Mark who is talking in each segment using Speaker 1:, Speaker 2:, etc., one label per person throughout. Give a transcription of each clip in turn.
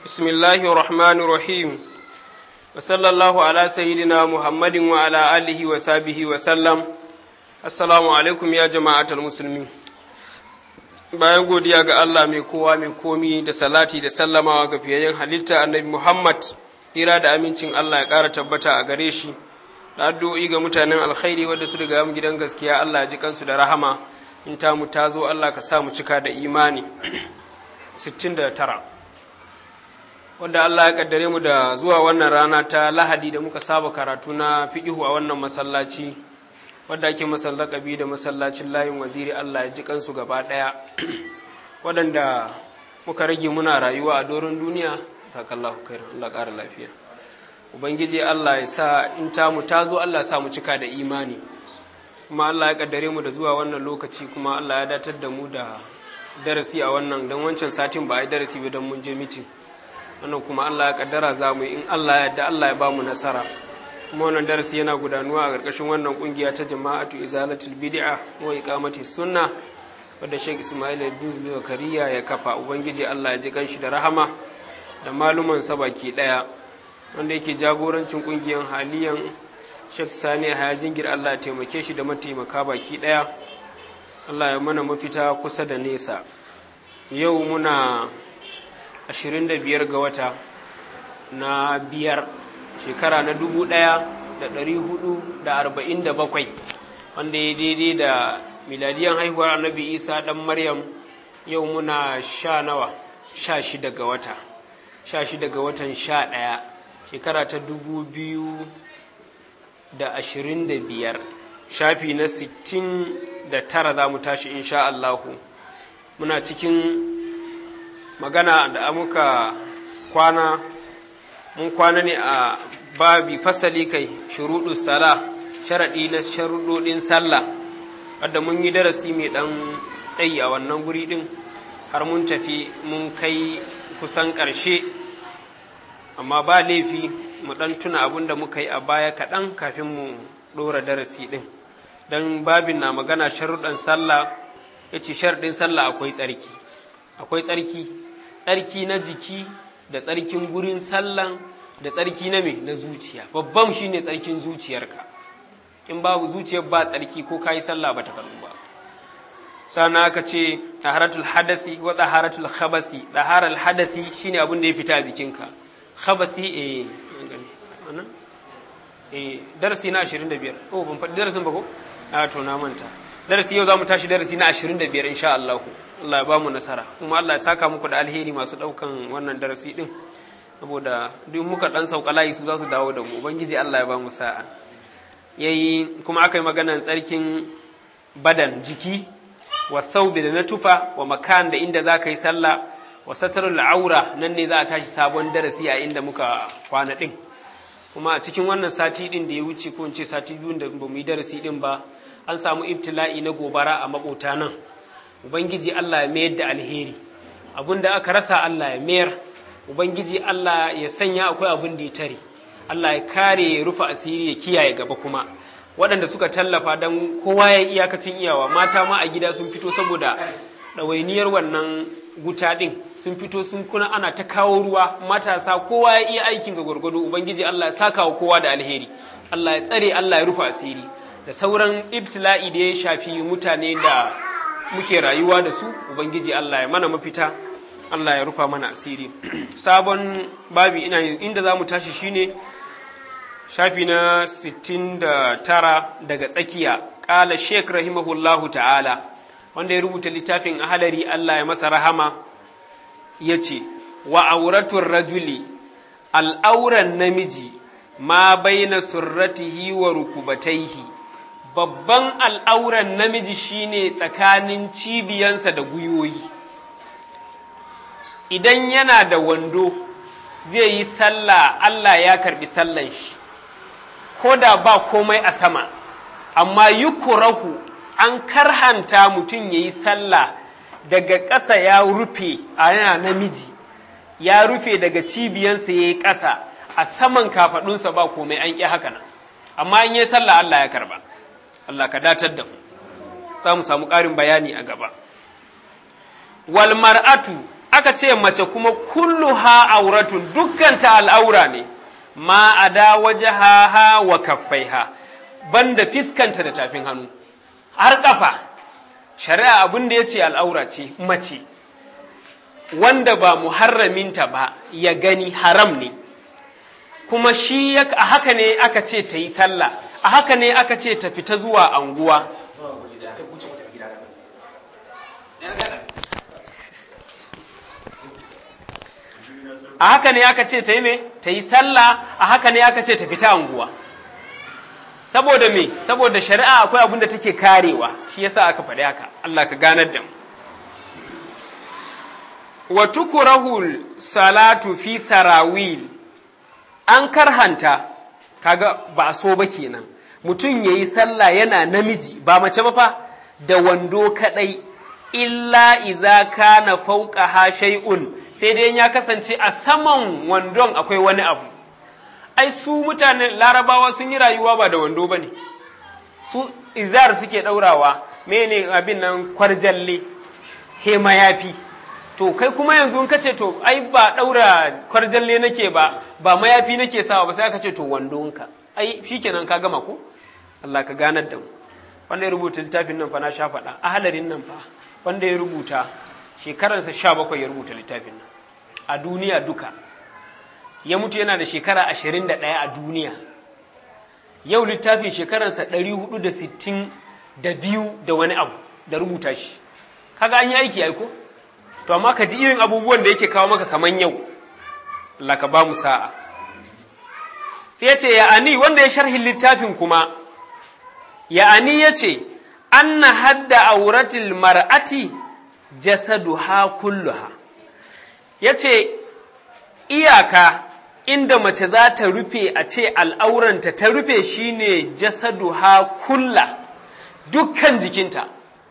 Speaker 1: بسم الله الرحمن الرحيم وصلى الله على سيدنا محمد وعلى آله وصحبه وسلم السلام عليكم يا جماعة المسلمين bayan godiya ga Allah mai kowa mai komi da salati da sallamawa ga fiyayyen halitta annabi Muhammad hira da amincin Allah ya ƙara tabbata a gare shi da addu'o'i ga mutanen alkhairi wadda su riga mu gidan gaskiya Allah ya ji kansu da rahama in ta mu ta zo Allah ka sa mu cika da imani 69 wanda Allah ya kaddare mu da zuwa wannan rana ta Lahadi da muka saba karatu na fiqihu a wannan masallaci wadda ake masallakabi da masallacin layin waziri Allah ya ji kansu gaba ɗaya waɗanda muka rage muna rayuwa a doron duniya sakallahu khair Allah ƙara lafiya ubangiji Allah ya sa in ta mu ta zo Allah sa mu cika da imani kuma Allah ya kaddare mu da zuwa wannan lokaci kuma Allah ya datar da mu da darasi a wannan don wancan satin ba a yi darasi ba don mun je mitin wannan kuma Allah ya kaddara za mu in Allah ya yarda Allah ya ba mu nasara kuma wannan darasi yana gudanuwa a ƙarƙashin wannan ƙungiya ta jama'atu izalatul bid'a wa iqamati sunna wadda Sheikh Ismail Idris Zakariya ya kafa ubangiji Allah ya ji kanshi da rahama da maluman sa baki daya wanda yake jagorancin ƙungiyar haliyan Sheikh Sani Haya Jingir Allah ya taimake shi da mataimaka baki daya Allah ya mana mafita kusa da nesa yau muna 25 ga wata na biyar shekara na dubu ɗaya da ɗari hudu da arba'in da bakwai wanda ya daidai da miladiyan haihuwar annabi isa ɗan maryam yau muna sha nawa sha shida ga wata sha shida ga watan sha ɗaya shekara ta dubu biyu da ashirin da biyar shafi na sittin da tara za mu tashi insha Allahu muna cikin magana da muka kwana mun kwana ne a babi fasali kai shuruɗu sala sharaɗi na sharuɗoɗin sallah wadda mun yi darasi mai ɗan tsayi a wannan guri ɗin har mun tafi mun kai kusan ƙarshe amma ba laifi mu ɗan tuna abin da muka yi a baya kaɗan kafin mu ɗora darasi ɗin don babin na magana sharuɗan sallah ya ce sharaɗin sallah akwai tsarki akwai tsarki tsarki na jiki da tsarkin gurin sallan da tsarki na me na zuciya babban shine tsarkin zuciyarka in babu zuciyar ba tsarki ko kayi sallah ba ta karbu ba sannan aka ce taharatul hadasi wa taharatul khabasi taharal hadasi shine abin da ya fita a jikinka khabasi eh wannan eh darasi na 25 oh ban faɗi darasin ba ko a to na manta darasi yau zamu tashi darasi na 25 insha Allah Allah ya ba mu nasara kuma Allah ya saka muku da alheri masu daukan wannan darasi din saboda duk muka dan sauka layi su za su dawo da mu ubangiji Allah ya ba mu sa'a yayi kuma aka yi maganar tsarkin badan jiki wa thawbi da na tufa wa makan da inda za ka yi sallah wa satarul aura nan ne za a tashi sabon darasi a inda muka kwana din kuma a cikin wannan sati din da ya wuce ko in ce sati biyun da ba mu yi darasi din ba an samu ibtila'i na gobara a makota nan ubangiji Allah ya mayar da alheri abinda aka rasa Allah ya mayar Ubangiji Allah ya sanya akwai abin da ya tare, Allah ya kare ya rufe asiri ya kiyaye gaba kuma, waɗanda suka tallafa don kowa ya iyakacin iyawa, mata ma a gida sun fito saboda ɗawainiyar wannan guta ɗin sun fito sun kuna ana ta kawo ruwa matasa kowa ya iya aikin ga gwargwado Ubangiji Allah ya saka wa kowa da alheri, Allah ya tsare Allah ya rufe asiri, da sauran ibtila'i da ya shafi mutane da muke rayuwa da su, Ubangiji Allah ya mana mafita. Allah ya rufa mana asiri sabon babi ina inda za mu tashi shine shafi na 69 daga tsakiya ƙala sheik rahimahullahu ta'ala wanda ya rubuta littafin ahalari Allah ya masa rahama ya ce wa auratun rajuli al'auran namiji ma baina surratihi wa rukubataihi babban al'auran namiji shine tsakanin cibiyansa da guyoyi idan yana da wando zai yi sallah Allah ya karbi sallan shi ko da ba komai a sama amma yukurahu an karhanta mutum ya yi sallah daga ƙasa ya rufe a yana namiji ya rufe daga cibiyansa ya yi ƙasa a saman kafaɗunsa ba komai an ƙi haka nan amma in yi sallah Allah ya karba Allah ka datar da mu za mu samu ƙarin bayani a gaba wal mar'atu aka ce mace kuma kulluha auratun dukkanta al'aura ne ma a da wajaha wa kaffaiha banda fiskanta da tafin hannu har kafa shari'a abin da ya ce al'aura ce mace wanda ba muharraminta ba ya gani haram ne kuma shi a haka ne aka ce ta yi sallah a haka ne aka ce ta fita zuwa anguwa a haka ne aka ce ta yi me ta yi sallah a haka ne aka ce ta fita anguwa saboda me saboda shari'a akwai abin da take karewa shi yasa aka faɗi haka Allah ka ganar da mu wa tukurahul salatu fi sarawil an karhanta kaga ba a so ba kenan mutum yayi sallah yana namiji ba mace ba fa da wando kadai illa iza kana fawqaha shay'un sai dai ya kasance a saman wandon akwai wani abu ai su mutanen larabawa sun yi rayuwa ba da wando bane su izar suke daurawa mene abin nan kwarjalle he mayafi to kai kuma yanzu ka ce to ai ba daura kwarjalle nake ba ba mayafi nake sawa ba sai aka ce to wandonka ai shikenan ka gama ko Allah ka ganar da mu wanda ya rubuta littafin nan fa na sha faɗa ahalarin nan fa wanda ya rubuta shekararsa sha bakwai ya rubuta littafin nan a duniya duka ya mutu yana da shekara ashirin da ɗaya a duniya yau littafin shekararsa ɗari hudu da sittin da biyu da wani abu da rubuta shi kaga an yi aiki aiko to amma ka ji irin abubuwan da yake kawo maka kaman yau Allah ka ba mu sa'a sai ya ce ya'ani wanda ya sharhin littafin kuma ya'ani ya ce anna hadda auratil mar'ati jasaduha kulluha ya ce iyaka inda mace za ta rufe a ce al'auranta ta rufe shine jasaduha kulla dukkan jikinta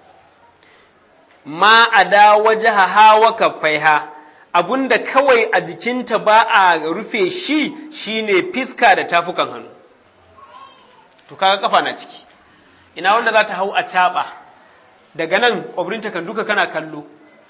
Speaker 1: ma a da waje hawa kaffaiha abunda kawai a jikinta ba a rufe shi shine fiska da tafukan hannu to kaga kafa na ciki ina wanda za ta hau a caɓa daga nan ƙwabrinta kan duka kana kallo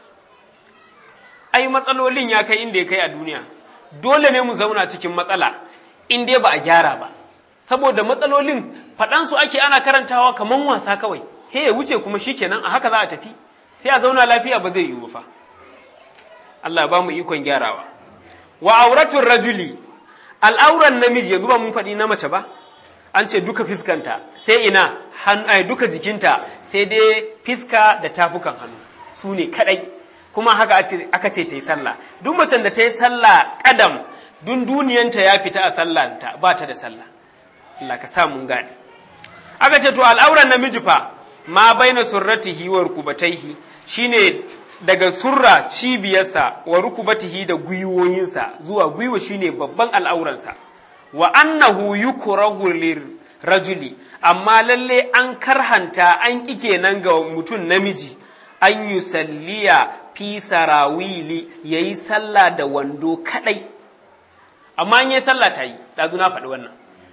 Speaker 1: ai matsalolin ya kai inda ya kai a duniya dole ne mu zauna cikin matsala in dai ba a gyara ba saboda matsalolin faɗansu ake ana karantawa kamar wasa kawai he ya wuce kuma shikenan a haka za a tafi sai a zauna lafiya ba zai yiwu fa Allah ya ba mu ikon gyarawa wa auratun rajuli al'auran namiji yanzu ba mun faɗi na mace ba an ce duka fiskanta sai ina duka jikinta sai dai fiska da tafukan hannu su ne kadai kuma haka aka ce ta yi sallah duk macen da ta yi sallah kadam dun duniyanta ya fita a sallanta ba ta da sallah Allah ka sa mun gane aka ce to al'auran namiji fa ma baina surratihi wa rukubataihi shine daga surra cibiyarsa wa rukubatihi da gwiwoyinsa zuwa gwiwa shine babban al'auransa wa annahu yukrahu rajuli amma lalle an karhanta an ƙi kenan ga mutum namiji an yi salliya fi sarawili ya yi sallah da wando kadai amma an yi sallah ta yi ɗazu na faɗi wannan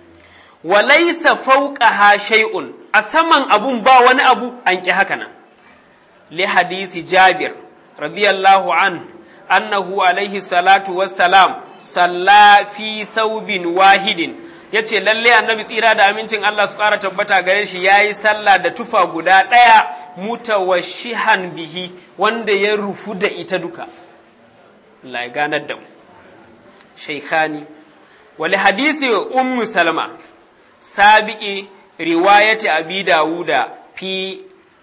Speaker 1: walaisa fauqaha shay'un a saman abun ba wani abu an ƙi haka nan li hadisi jabir radiyallahu an annahu alaihi salatu wassalam salla fi thawbin wahidin yace lalle annabi tsira da amincin Allah su ƙara tabbata gare shi yayi sallah da tufa guda ɗaya mutawashihan bihi wanda ya rufu da ita duka Allah ya ganar da mu shaykhani wali hadisi ummu salma sabiqi riwayati abi dawuda fi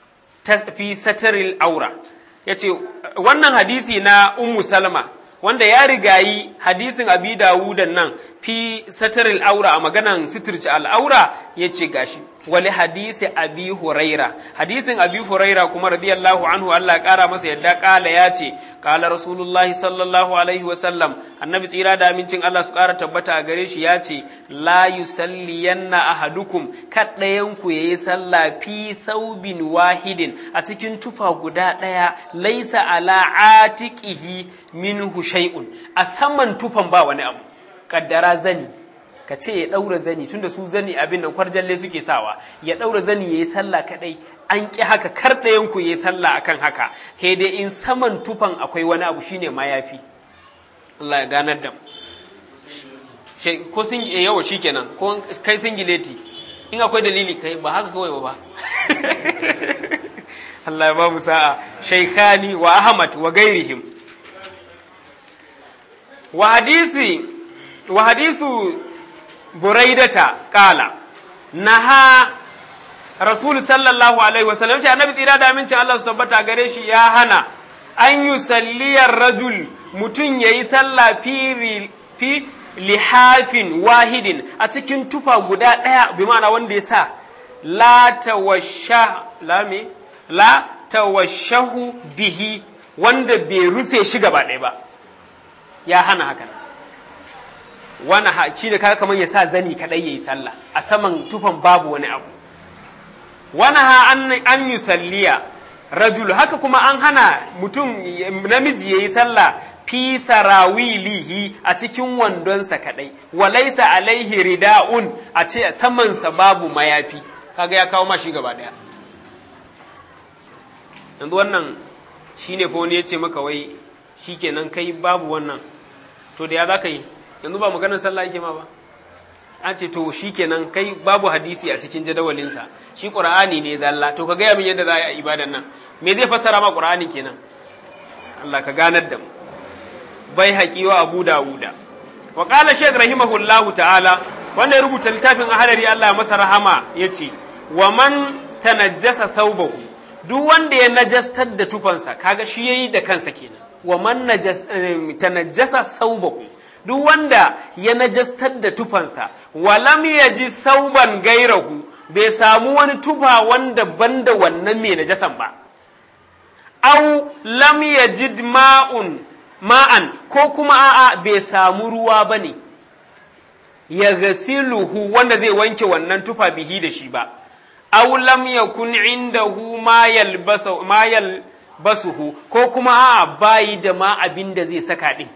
Speaker 1: fi sataril aura yace wannan hadisi na ummu salma wanda ya rigayi hadisin abi dawudan nan fi sataril aura a maganan sitirci al'aura ya ce gashi wali hadisi abi huraira hadisin abi huraira kuma radiyallahu anhu Allah kara masa yadda kala ya ce kala rasulullahi sallallahu alaihi wasallam annabi tsira da amincin Allah su kara tabbata a gare shi ya ce la yusalliyanna ahadukum kaddayan ku yayi sallah fi thawbin wahidin a cikin tufa guda daya laisa ala atiqihi minhu shay'un a saman tufan ba wani abu kaddara zani ka ce ya ɗaura zani tunda su zani abin nan kwarjalle suke sawa ya ɗaura zani ya yi sallah kaɗai an ƙi haka kar ɗayan ku ya yi sallah akan haka he dai in saman tufan akwai wani abu shine mayafi Allah ya ganar da ko sun yawa shikenan ko kai singileti in akwai dalili kai ba haka kawai ba Allah ya ba mu sa'a shaykhani wa ahmad wa gairihim wa hadisi wa hadisu buraidata kala naha rasul sallallahu alaihi wasallam ce annabi tsira da amincin Allah su tabbata gare shi ya hana an yi salliyar rajul mutum ya yi sallah fi lihafin wahidin a cikin tufa guda ɗaya bi ma'ana wanda ya sa la tawashahu bihi wanda bai rufe shi gaba ɗaya ba ya hana hakan wani shi da kaga kamar ya sa zani kaɗai ya yi sallah a saman tufan babu wani abu wani ha an yi salliya rajul haka kuma an hana mutum namiji ya yi sallah fi sarawilihi a cikin wandonsa kaɗai walaisa alaihi rida'un a ce samansa babu mayafi kaga ya kawo mashi gaba ɗaya yanzu wannan shine fa wani ya ce maka wai shikenan kai babu wannan to da ya za ka yi yanzu ba maganar sallah yake ma ba an ce to shi kenan kai babu hadisi a cikin jadawalinsa shi ƙur'ani ne zalla to ka gaya min yadda za a yi ibadan nan me zai fassara ma ƙur'ani kenan Allah ka ganar da mu bai haƙi wa abu dawuda wa qala shaykh rahimahullahu ta'ala wanda ya rubuta littafin ahadari Allah ya masa rahama yace wa man tanajjasa thawbahu duk wanda ya najastar da tufansa kaga shi yayi da kansa kenan wa man tanajjasa thawbahu duk wanda ya najastar da tufansa walam ya ji sauban gairahu bai samu wani tufa wanda banda wannan mai najasan ba au lam yajid ma'un ma'an ko kuma a'a bai samu ruwa ba ne ya gasiluhu wanda zai wanke wannan tufa bihi da shi ba au lam yakun indahu ma yalbasu ma yalbasuhu ko kuma a'a bayi da ma abin da zai saka din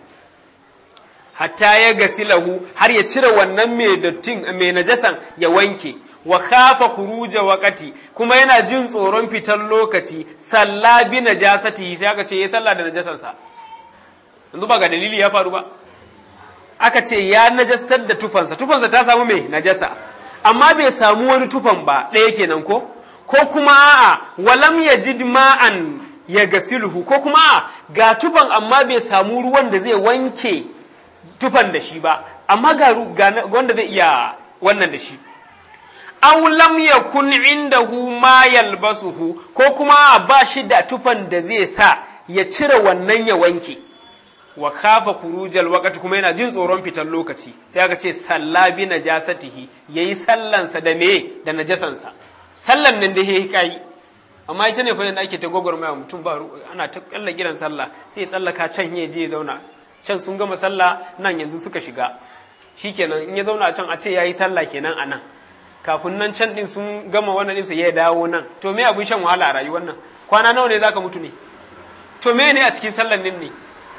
Speaker 1: hatta ya gasilahu har ya cire wannan mai dattin mai najasan ya wanke wa khafa khuruja waqati kuma yana jin tsoron fitar lokaci salla bi najasati sai aka ce ya salla da najasansa yanzu ba ga dalili ya faru ba aka ce ya najastar da tufansa tufansa ta samu mai najasa amma bai samu wani tufan ba ɗaya kenan ko ko kuma a'a walam yajid ma'an ya gasiluhu ko kuma a'a ga tufan amma bai samu ruwan da zai wanke tufan da shi ba amma ga wanda zai iya wannan da shi aw lam yakun indahu ma yalbasuhu ko kuma ba shi da tufan da zai sa ya cire wannan ya wanke wa khafa khurujal waqti kuma yana jin tsoron fitar lokaci sai aka ce salla bi najasatihi yayi sallansa da me da najasansa sallan nan da yayi kai amma ita ne fa da ake ta gogormaya mutum ba ana ta kalla gidan sallah sai ya tsallaka can ya je ya zauna can sun gama sallah nan yanzu suka shiga shikenan in ya zauna a can a ce yayi sallah kenan a nan kafin nan can din sun gama wannan ɗinsa ya dawo nan to me abin shan wahala a rayuwar nan kwana nawa ne zaka mutu ne to me ne a cikin sallan din ne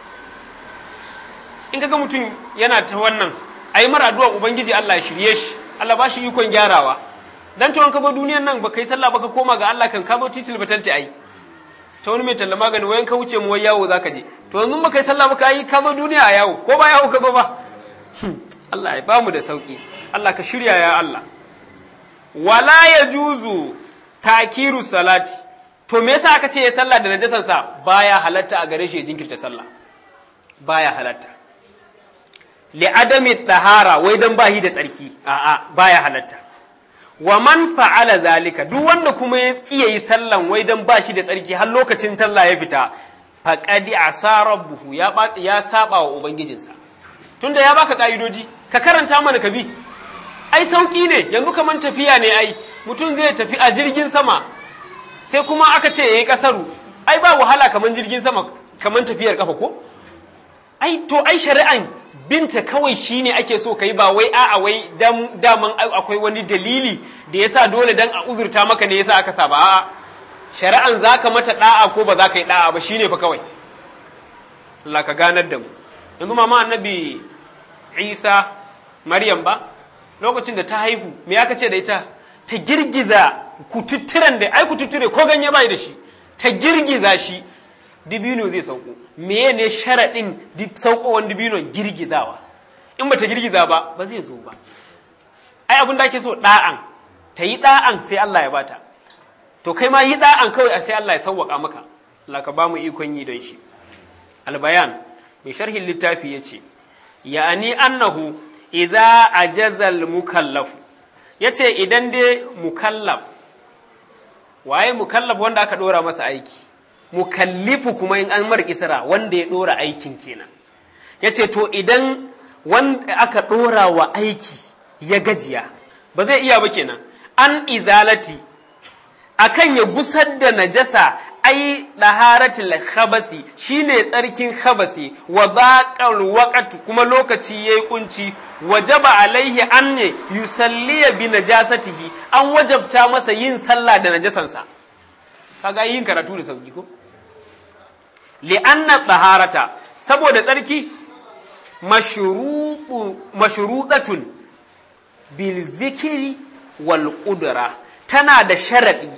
Speaker 1: in kaga mutum yana ta wannan ayi mara addu'a ubangiji Allah ya shirye shi Allah ba shi ikon gyarawa dan to an ka zo duniyan nan ba kai sallah ba ka koma ga Allah kan ka zo titil batalti ai ta wani mai talla magani wayan ka wuce mu wai yawo zaka je to yanzu ba kai sallah ba ka yi ka zo duniya a yawo ko ba yawo ka zo ba Allah ya bamu da sauki Allah ka shirya ya Allah wala ya juzu takiru salati to me yasa aka ce ya sallah da najasan sa baya halatta a gare shi ya jinkirta sallah baya halatta li adami tahara wai dan bahi da tsarki a'a baya halatta wa man fa'ala zalika duk wanda kuma ya kiyaye yi sallan wai dan bashi da tsarki har lokacin talla ya fita faqadi asa rabbuhu ya ya saba wa ubangijinsa tunda ya baka ka'idoji ka karanta mana ka bi ai sauki ne yanzu kaman tafiya ne ai mutum zai tafi a jirgin sama sai kuma aka ce yayi kasaru ai ba wahala kaman jirgin sama kaman tafiyar kafa ko ai to ai shari'an binta kawai shine ake so kai ba wai a'a wai dan daman akwai wani dalili da yasa dole dan a uzurta maka ne yasa aka sa ba a'a shari'an zaka mata da'a ko ba za ka yi da'a ba shine fa kawai Allah ka ganar da mu yanzu mama annabi Isa Maryam ba lokacin da ta haihu me aka ce da ita ta girgiza kututturen da ai kututture ko ganye bai da shi ta girgiza shi dibino zai sauko meye ne sharaɗin saukowar dibinon girgizawa in ba ta girgiza ba ba zai zo ba ai abin da ake so ɗa'an ta yi ɗa'an sai Allah ya bata to kai ma yi ɗa'an kawai sai Allah ya sauwaka maka Allah ka ba mu ikon yi don shi albayan mai sharhin littafi ya ce ya'ani annahu iza ajazal mukallafu ya ce idan dai mukallaf waye mukallaf wanda aka ɗora masa aiki mukallifu kuma in an mar isra wanda ya ɗora aikin kenan ya ce to idan wanda aka ɗora wa aiki ya gajiya ba zai iya ba kenan an izalati akan ya gusar da najasa ai daharatul khabasi shine tsarkin khabasi wa baqal waqt kuma lokaci yayi kunci wajaba alaihi an ne yusalliya bi najasatihi an wajabta masa yin sallah da najasansa kaga yin karatu da sauki ko li anna taharata saboda tsarki mashrutu mashrutatun bil zikri wal qudra tana da sharadi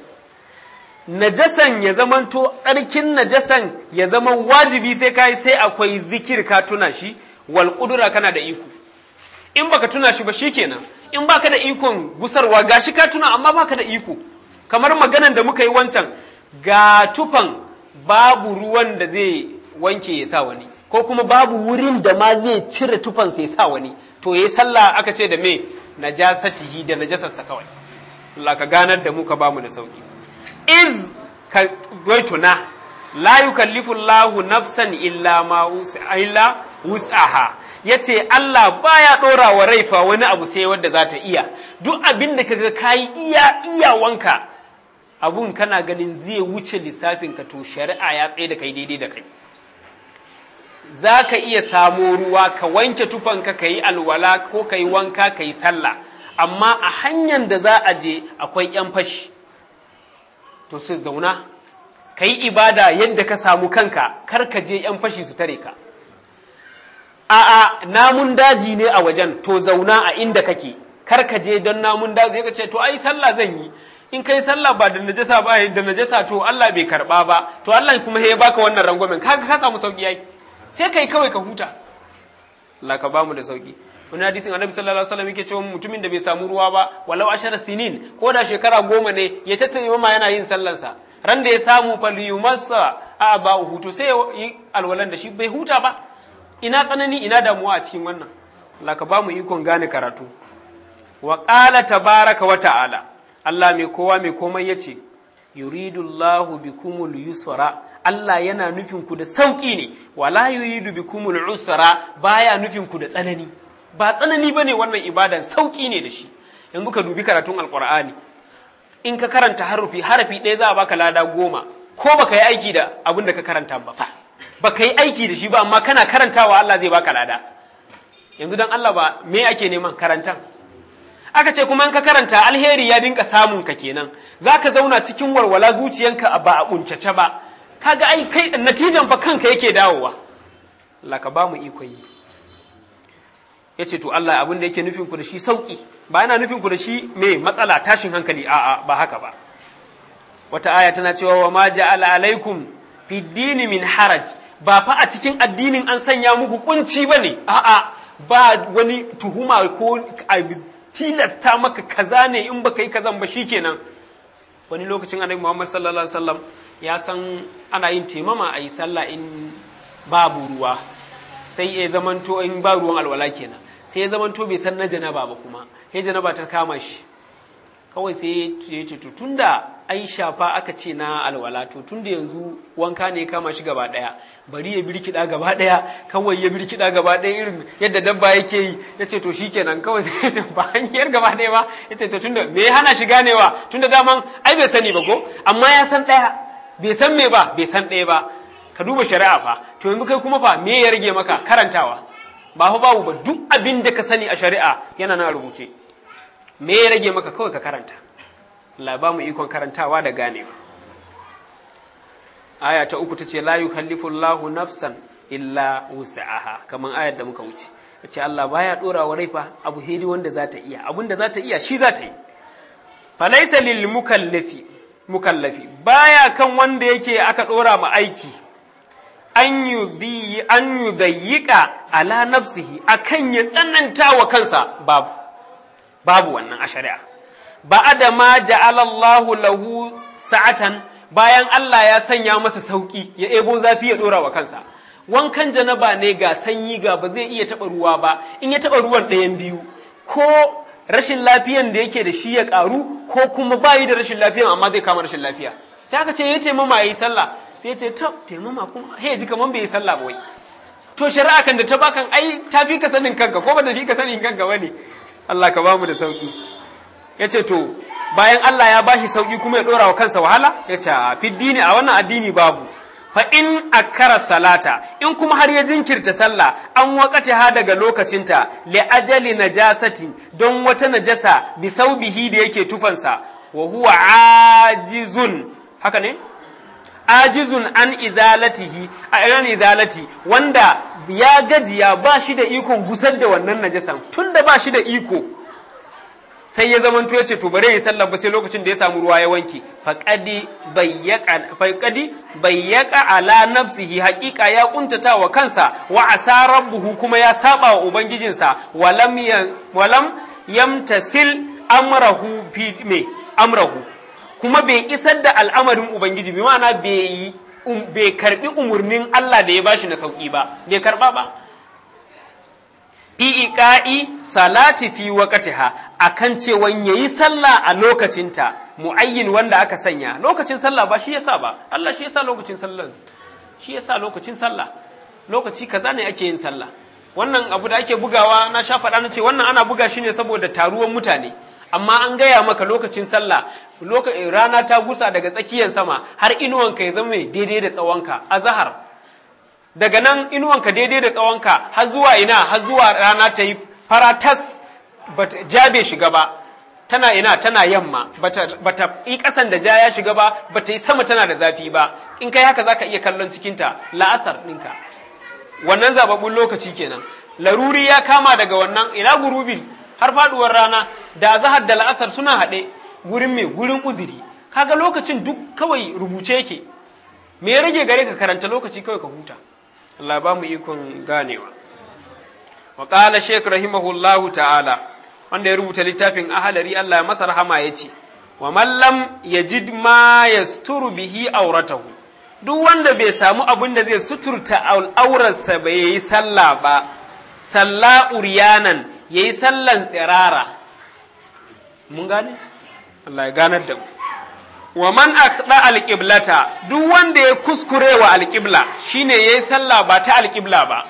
Speaker 1: najasan ya zamanto tsarkin najasan ya zama wajibi sai kai sai akwai zikir ka tuna shi wal qudra kana da iko in baka tuna shi ba shikenan in baka da ikon gusarwa gashi ka tuna amma baka da iko kamar maganan da muka yi wancan ga tufan babu ruwan da zai wanke ya sa wani ko kuma babu wurin da ma zai cire tufan sai sa wani to yayi sallah aka ce da me najasatihi da najasarsa kawai Allah ka ganar da mu ka bamu da sauki iz ka waituna la yukallifu Allahu nafsan illa ma illa wus'aha yace Allah baya dora wa raifa wani abu sai wanda za ta iya duk abin da kaga kai iya iyawanka abun kana ganin zai wuce lissafin ka to shari'a ya tsaye da kai daidai da kai za ka iya samo ruwa ka wanke tufanka ka yi alwala ko ka yi wanka ka yi sallah amma a hanyar da za a je akwai 'yan fashi to su zauna ka yi ibada yadda ka samu kanka kar ka je 'yan fashi su tare ka a'a namun daji ne a wajen to zauna a inda kake kar ka je don namun daji ka ce to ai sallah zan yi in kai sallah ba da najasa ba da najasa to Allah bai karba ba to Allah kuma ya baka wannan rangwamen kaga ka samu sauki yayi sai kai kawai ka huta Allah ka bamu da sauki wani hadisin annabi sallallahu alaihi wasallam yake cewa mutumin da bai samu ruwa ba walau ashara sinin ko da shekara goma ne ya tatta imama yana yin sallansa ran da ya samu falyumassa a ba hutu sai yi alwalan da shi bai huta ba ina tsanani ina damuwa a cikin wannan Allah ka bamu ikon gane karatu wa qala tabaraka wa ta'ala Allah mai kowa mai komai yace yuridullahu bikumul yusra Allah yana nufin ku da sauki ne wala yuridu bikumul usra baya nufin ku da tsanani ba tsanani bane wannan ibadan sauki ne da shi yanzu ka dubi karatun alqur'ani in ka karanta harufi harafi ɗaya za a baka lada goma ko baka yi aiki da abin da ka karanta ba fa baka yi aiki da shi ba amma kana karantawa Allah zai baka lada yanzu dan Allah ba me ake neman karantan aka ce kuma in ka karanta alheri ya dinka samun ka kenan zaka zauna cikin walwala zuciyanka ba a kuncace ba kaga ai kai natijan fa kanka yake dawowa Allah ka ba mu ikon yi yace to Allah abin da yake nufin ku da shi sauki ba yana nufin ku da shi me matsala tashin hankali a'a ba haka ba wata aya tana cewa wa ma ja'ala alaikum fi dini min haraj ba fa a cikin addinin an sanya muku kunci bane a'a ba wani tuhuma ko tilasta maka kaza ne in baka yi kazan ba shikenan wani lokacin annabi Muhammad sallallahu alaihi wasallam ya san ana yin temama a yi sallah in babu ruwa sai ya zamanto in ba ruwan alwala kenan sai ya zamanto bai san na janaba ba kuma sai janaba ta kama shi kawai sai ya ce to tunda ai shafa aka ce na alwala to tunda yanzu wanka ne ya kama shi gaba daya bari ya birkida gaba daya kawai ya birkida gaba daya irin yadda dabba yake yi ya ce to shikenan kawai sai ba hanyar gaba daya ba ya ce to tunda me ya hana shi ganewa tunda daman ai bai sani ba ko amma ya san daya bai san me ba bai san ɗaya ba ka duba shari'a fa to yanzu kai kuma fa me ya rage maka karantawa ba fa babu ba duk abin da ka sani a shari'a yana na rubuce me ya rage maka kawai ka karanta Allah ba mu ikon karantawa da ganewa aya ta uku tace la yukallifu Allahu nafsan illa wusa'aha kaman ayar da muka wuce ce Allah baya dora wa rai fa abu hedi wanda za ta iya abin da za ta iya shi za ta yi falaisa lil mukallafi mukallafi baya kan wanda yake aka dora ma aiki an yudhi an yudayyika ala nafsihi akan ya tsananta wa kansa babu babu wannan a shari'a ba'ada ma ja'ala Allahu lahu sa'atan bayan Allah ya sanya masa sauki ya ebo zafi ya dora wa kansa wankan janaba ne ga sanyi ga ba zai iya taɓa ruwa ba in ya taɓa ruwan ɗayan biyu ko rashin lafiyan da yake da shi ya ƙaru ko kuma bayi da rashin lafiyan amma zai kama rashin lafiya sai aka ce ya ce mama yi sallah sai ya ce ta taimama kuma he ji kaman bai yi sallah ba wai to shari'a kan da ta bakan ai ta fi ka sanin kanka ko ba ta fi ka sanin kanka bane Allah ka bamu da sauki ya ce to bayan Allah ya bashi sauki kuma ya ɗora wa kansa wahala ya ce a fiddini a wannan addini babu fa in akkara salata in kuma har ya jinkirta sallah an wakati ha daga lokacinta li ajali najasati don wata najasa bi thawbihi da yake tufansa wa huwa ajizun haka ne ajizun an izalatihi an izalati wanda ya gajiya ba shi da ikon gusar da wannan najasan tunda ba shi da iko sai ya zamanto ya ce to bare yi sallah ba sai lokacin da ya samu ruwa ya wanke faqadi bayyaka faqadi bayyaka ala nafsihi haqiqa ya kuntata wa kansa wa asa rabbuhu kuma ya saba wa ubangijinsa walam walam yamtasil amrahu fi me amrahu kuma bai isar da al'amarin ubangiji bi ma'ana bai bai karbi umurnin Allah da ya bashi na sauki ba bai karba ba iqa'i salati fi waqtiha akan cewan yayi sallah a lokacinta muayyin wanda aka sanya lokacin sallah ba shi yasa ba Allah shi yasa lokacin sallah shi yasa lokacin sallah lokaci kaza ne ake yin sallah wannan abu da ake bugawa na sha faɗa na ce wannan ana buga shi ne saboda taruwan mutane amma an gaya maka lokacin sallah rana ta gusa daga tsakiyar sama har inuwanka ya zama daidai da tsawonka a zahar daga nan inuwanka daidai da tsawonka har zuwa ina har zuwa rana ta yi faratas ja bai shiga ba tana ina tana yamma bata yi kasan da ja ya shiga ba bata yi sama tana da zafi ba in kai haka zaka iya kallon cikinta la'asar ɗinka wannan zababbun lokaci kenan laruri ya kama daga wannan ina gurubi har faduwar rana da zahar da la'asar suna haɗe gurin mai gurin uziri kaga lokacin duk kawai rubuce yake me ya rage gare ka karanta lokaci kawai ka huta Allah ba mu ikon ganewa. Wa ƙala Sheikh rahimahullahu ta'ala, wanda ya rubuta littafin ahalari Allah ya masa rahama ya ce, Wa mallam ya jid ma ya suturu bihi auratahu, duk wanda bai samu abin da zai suturta aurarsa ba ya yi sallah ba, salla uriyanan ya yi sallan tsirara. Mun gane? Allah ya ganar da mu. wa man akhda alqiblata duk wanda ya kuskure wa alqibla shine yayi sallah ba ta alqibla ba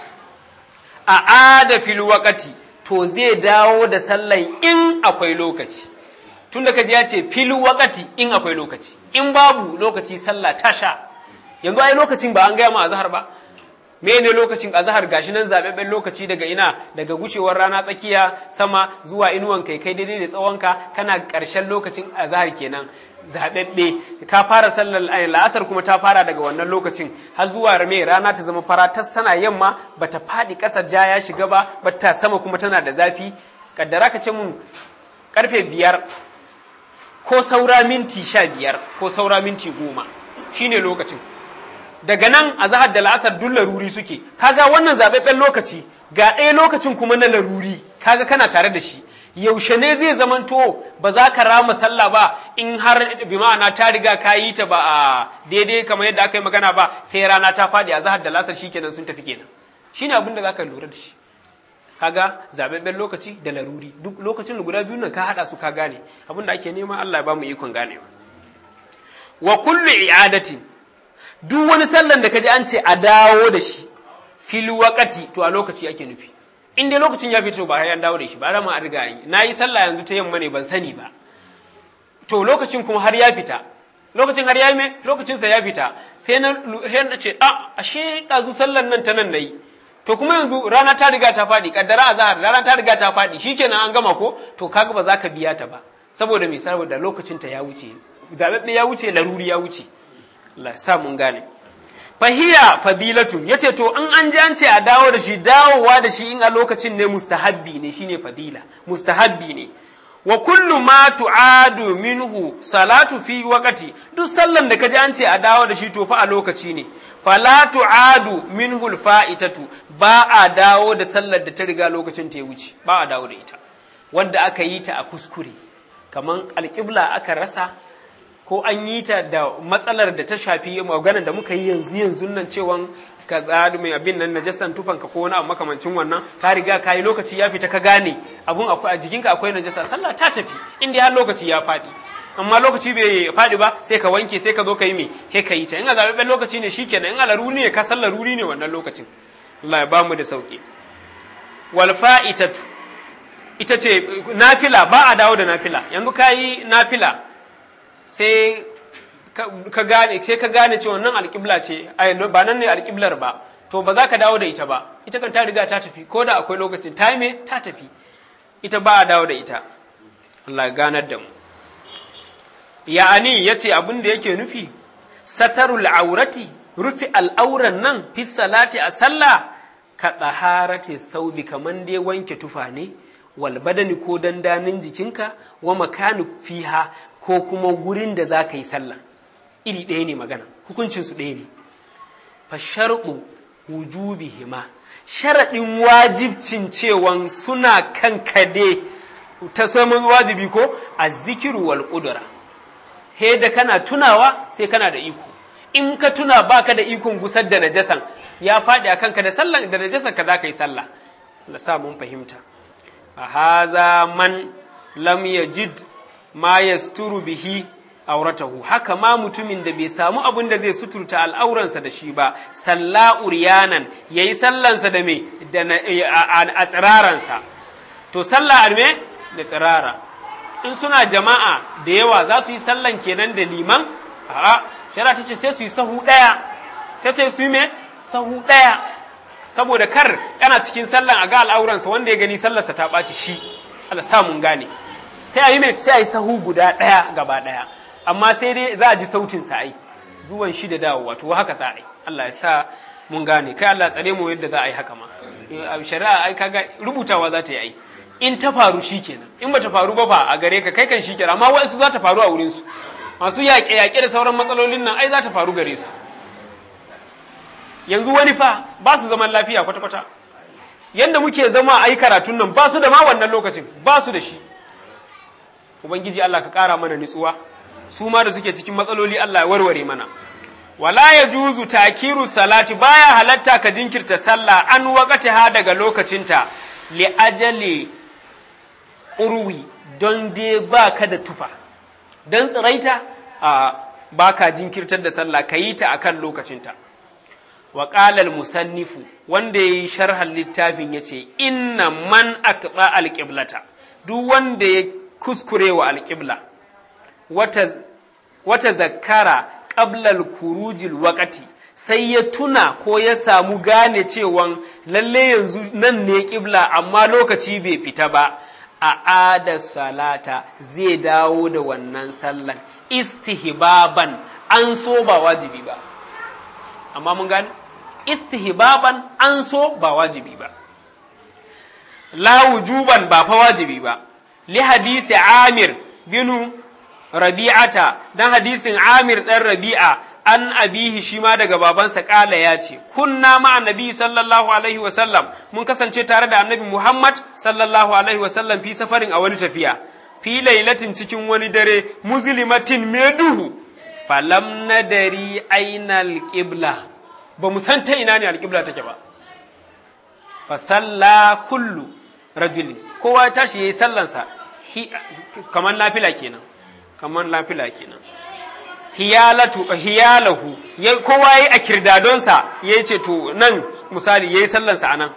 Speaker 1: a ada fil waqati to zai dawo da sallan in akwai lokaci tunda kaji ya ce fil waqati in akwai lokaci in babu lokaci sallah ta sha yanzu ai lokacin ba an gaya ma azhar ba me ne lokacin azhar gashi nan zababben lokaci daga ina daga gushewar rana tsakiya sama zuwa inuwan kai kai daidai da tsawonka kana ƙarshen lokacin azhar kenan zaɓaɓɓe ka fara sallar la'asar kuma ta fara daga wannan lokacin har zuwa me rana ta zama fara tas tana yamma bata faɗi ƙasar ja ya shiga ba bata sama kuma tana da zafi kaddara ka ce mun karfe biyar ko saura minti sha biyar ko saura minti goma shine lokacin daga nan a zahar da la'asar duk laruri suke kaga wannan zaɓaɓɓen lokaci ga ɗaya lokacin kuma na laruri kaga kana tare da shi yaushe ne zai zamanto ba za ka rama sallah ba in har bi ma'ana ta riga ka yi ta ba a daidai kamar yadda aka yi magana ba sai rana ta faɗi a zahar da lasar shikenan sun tafi kenan shine abin da za ka lura da shi kaga zababben lokaci da laruri duk lokacin da guda biyu nan ka haɗa su ka gane abin da ake nema Allah ya ba mu ikon ganewa wa kullu i'adatin duk wani sallan da kaji an ce a dawo da shi fil waqati to a lokaci ake nufi in dai lokacin ya fito ba ya dawo da shi ba rama an riga yi na yi sallah yanzu ta yamma ne ban sani ba to lokacin kuma har ya fita lokacin har ya yi me lokacinsa ya fita sai na ce a ashe ɗazu sallan nan ta nan na yi to kuma yanzu rana ta riga ta faɗi kaddara a zahar rana ta riga ta faɗi shikenan an gama ko to kaga ba za ka biya ta ba saboda me saboda lokacin ta ya wuce zababbe ya wuce laruri ya wuce Allah ya sa mun gane fahiya fadilatun yace to in an ji an ce a dawo da shi dawowa da shi in a lokacin ne mustahabbi ne shine fadila mustahabbi ne wa kullu ma tu'adu minhu salatu fi waqti duk sallan da kaji an ce a dawo da shi to fa a lokaci ne fala tu'adu minhu alfa'itatu ba a dawo da sallar da ta riga lokacin ta ya wuce ba a dawo da ita wanda aka yi ta a kuskure kaman alƙibla aka rasa ko an yi ta da matsalar da ta shafi maganar da muka yi yanzu yanzu nan cewan ka tsari mai abin nan najasan tufanka ko wani abu makamancin wannan ka riga ka yi lokaci ya fita ka gane abun akwai a jikinka akwai najasa sallah ta tafi inda har lokaci ya faɗi amma lokaci bai faɗi ba sai ka wanke sai ka zo ka yi me sai ka yi ta in a zaɓaɓɓen lokaci ne shikenan in a laruri ne ka san laruri ne wannan lokacin Allah ya ba mu da sauki wal fa'itatu ita ce nafila ba a dawo da nafila yanzu ka yi nafila sai ka gane sai ka gane cewa nan alƙibla ce ba nan ne alƙiblar ba to ba za ka dawo da ita ba ita kan ta riga ta tafi ko da akwai lokacin ta me ta tafi ita ba a dawo da ita Allah ya ganar da mu ya'ani yace abin da yake nufi satarul aurati rufi al'auran nan fi salati a sallah ka tsaharati thaubi kaman dai wanke tufa ne wal badani ko dandanin jikinka wa makanu fiha ko kuma gurin da za ka yi sallah iri ɗaya ne magana hukuncinsu ɗaya ne fa sharɗu wujubihima sharaɗin wajibcin cewan suna kan kade ta samun wajibi ko a zikiru wal ƙudura he da kana tunawa sai kana da iko in ka tuna baka da ikon gusar da najasan ya faɗi a kanka da sallan da najasan ka za ka yi sallah Allah sa mun fahimta a haza man lam yajid ma yasturu bihi auratahu haka ma mutumin da bai samu abin da zai suturta al'auransa da shi ba salla uryanan yayi sallansa da me da a tsiraransa to sallah arme da tsirara in suna jama'a da yawa za su yi sallan kenan da liman a'a shari'a ta ce sai su yi sahu ɗaya sai sai su yi me sahu ɗaya saboda kar yana cikin sallan a ga al'auransa wanda ya gani sallarsa ta ɓaci shi Allah sa mun gane sai a yi me sai a yi sahu guda ɗaya gaba ɗaya amma sai dai za a ji sautin sa ai zuwan shi da dawowa to haka za a yi Allah ya sa mun gane kai Allah tsare mu yadda za a yi haka ma shari'a ai kaga rubutawa za ta yi ai in ta faru shikenan in bata faru ba fa a gare ka kai kan shikenan amma wa'ansu za ta faru a wurin su masu yaƙe yaƙe da sauran matsalolin nan ai za ta faru gare su yanzu wani fa ba su zaman lafiya kwata kwata yanda muke zama a yi karatun nan ba su da ma wannan lokacin ba su da shi ubangiji Allah ka ƙara mana nutsuwa su ma da suke cikin matsaloli Allah ya warware mana wala ya juzu takiru salati baya halatta ka jinkirta sallah an wakati ha daga lokacinta li ajali urwi don dai ba ka da tufa don tsiraita a ba ka jinkirtar da sallah ka yi ta akan lokacinta wa ƙalal musannifu wanda ya yi sharhan littafin ya ce inna man aqba alƙiblata duk wanda ya kuskure wa alƙibla wata, wata zakara ƙablal kurujil wakati sai ya tuna ko ya samu gane cewan lalle yanzu nan ne ƙibla amma lokaci bai fita ba a ada salata zai dawo da wannan sallan istihbaban an so ba wajibi ba amma mun gane istihbaban an so ba wajibi ba la wujuban ba fa wajibi ba li hadisi amir binu rabi'ata dan hadisin amir dan rabi'a an abihi shi ma daga babansa kala ya ce kunna ma annabi sallallahu alaihi wa sallam mun kasance tare da annabi muhammad sallallahu alaihi wa sallam fi safarin a wani tafiya fi lailatin cikin wani dare muslimatin mai duhu falam nadari aina alqibla ba mu san ta ina ne alqibla take ba fa salla kullu rajulin kowa ya tashi yayi sallansa kamar nafila kenan kamar nafila kenan hiyalatu hiyalahu kowa yayi a kirdadonsa yayi ce to nan misali yayi sallansa anan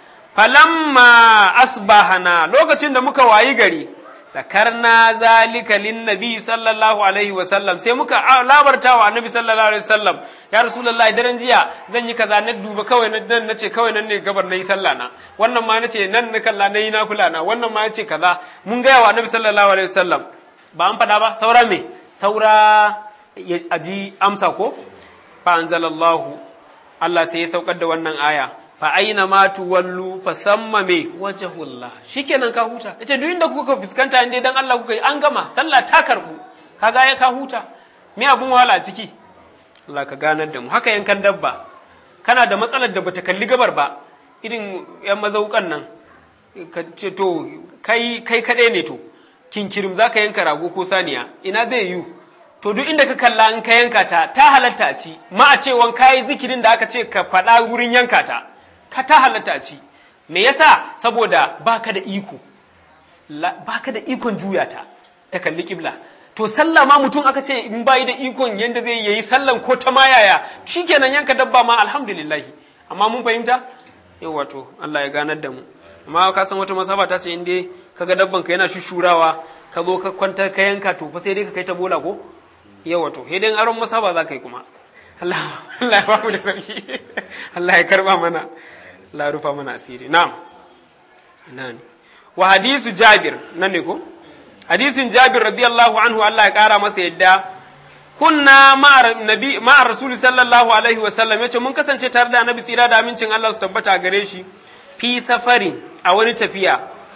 Speaker 1: falamma asbahana lokacin da muka wayi gari zakarna zalika linnabi sallallahu alaihi wa sallam sai muka labarta wa annabi sallallahu alaihi wa sallam ya rasulullah daren jiya zan yi kaza na duba kawai nan nace kawai nan ne gabar nayi sallah na wannan ma nace nan na kalla nayi na kula na wannan ma yace kaza mun ga wa annabi sallallahu alaihi wa sallam ba an faɗa ba saura me saura aji amsa ko fa anzalallahu Allah sai ya saukar da wannan aya fa aina ma tuwallu fa samma me wajhullah shikenan ka huta yace duk inda kuka fuskanta inda dan Allah kuka yi an gama sallah ta karbu kaga ya ka huta me abun wahala ciki Allah ka ganar da mu haka yankan dabba kana da matsalar da bata kalli gabar ba irin yan mazaukan nan ka ce to kai kai kadai ne to kinkirim zaka yanka rago ko saniya ina zai yiwu to duk inda ka kalla in ka yanka ta ta halatta a ci ma a cewan kayi zikirin da aka ce ka faɗa wurin yanka ta ka ta halatta a ci me yasa saboda baka da iko baka da ikon juya ta ta kalli kibla to sallah ma mutum aka ce in bayi da ikon yanda zai yayi sallan ko ta ma yaya shikenan yanka dabba ma alhamdulillah amma mun fahimta yau wato Allah ya ganar da mu amma ka san wata masaba ta ce in dai kaga dabban ka yana shushurawa ka zo ka kwantar ka yanka to fa sai dai ka kai ta bola ko yawa to sai dai aron masaba za ka yi kuma Allah Allah ya bamu da sauki Allah ya karba mana Allah ya rufa mana asiri na'am nan wa hadisu Jabir nan ne ko hadisin Jabir radiyallahu anhu Allah ya kara masa yadda kunna ma'ar nabi ma'ar rasul sallallahu alaihi wa sallam yace mun kasance tare da annabi tsira da amincin Allah su tabbata gare shi fi safari a wani tafiya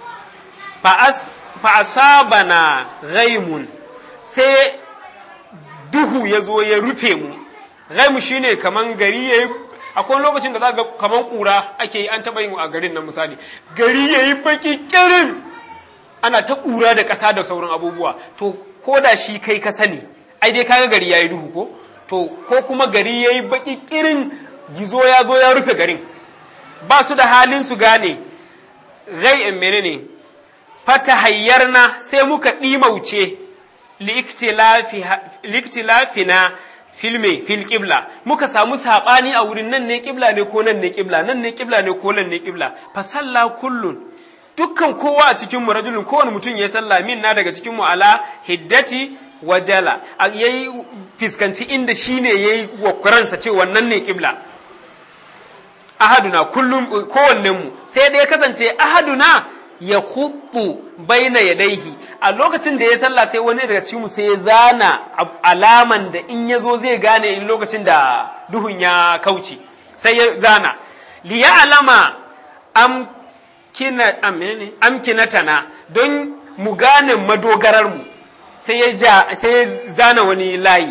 Speaker 1: fa asabana ghaimun sai duhu ya zo ya rufe mu ghaimu shine kaman gari yayi akwai lokacin da za ga kaman kura ake yi an taba yin a garin nan misali gari yayi baki kirin ana ta kura da ƙasa da sauran abubuwa to ko da shi kai ka sani ai dai kaga gari yayi duhu ko to ko kuma gari yayi baki kirin gizo ya zo ya rufe garin ba su da halin su gane gai in menene fata hayyarna sai muka ɗimauce liktilafina filme fil ƙibla muka samu saɓani a wurin nan ne ƙibla ne ko nan ne ƙibla nan ne ƙibla ne ko nan ne ƙibla fa salla kullun dukkan kowa a cikin mu rajulun kowane mutum ya salla min na daga cikin mu ala hiddati wajala yayi fiskanci inda shine yayi wakwaransa ce wannan ne ƙibla ahaduna kullum kowannen mu sai dai kasance ahaduna ya hudu baina yadaihi a lokacin da ya sallah sai wani daga cikin mu sai ya zana alaman da in ya zo zai gane in lokacin da duhun ya kauce sai ya zana li ya alama am kina amkinatana don mu gane madogarar mu sai ya ja sai ya zana wani layi